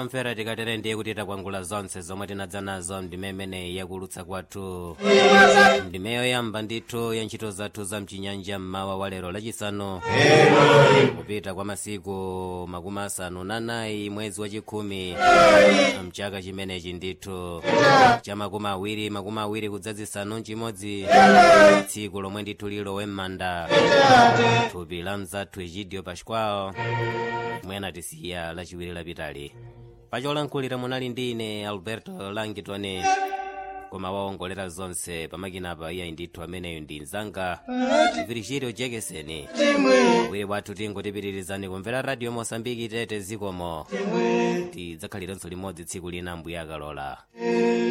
omvera tikatere ndiye kuti takwangula zonse zomwe tinadza nazo ndimemene yakulutsa kwathu ndimeyo yamba ndithu ya ntchito zathu za mchinyanja mmawa wa lero lachisanu kupita kwa masiku makumi asanu na nayi mwezi wachikhumi mchaka chimenechi ndithu cha makumi awiri makumi awiri kudzazisanu mchimodzi tsiku lomwe ndithu lilowe m'manda thupi la mzathu egidio pascual mwena tisiya lachiwiri lapitali pacholankhulira munali ndi ine alberto langitone koma waongolera zonse pamakinapa iyayi ndithu ameneyo ndi mzanga virgilio jekeseni wiri wathu tingotipitirizani kumvera radio mosambiki tete zikomo tidzakhalirenso limodzi tsiku lina mbuya akalola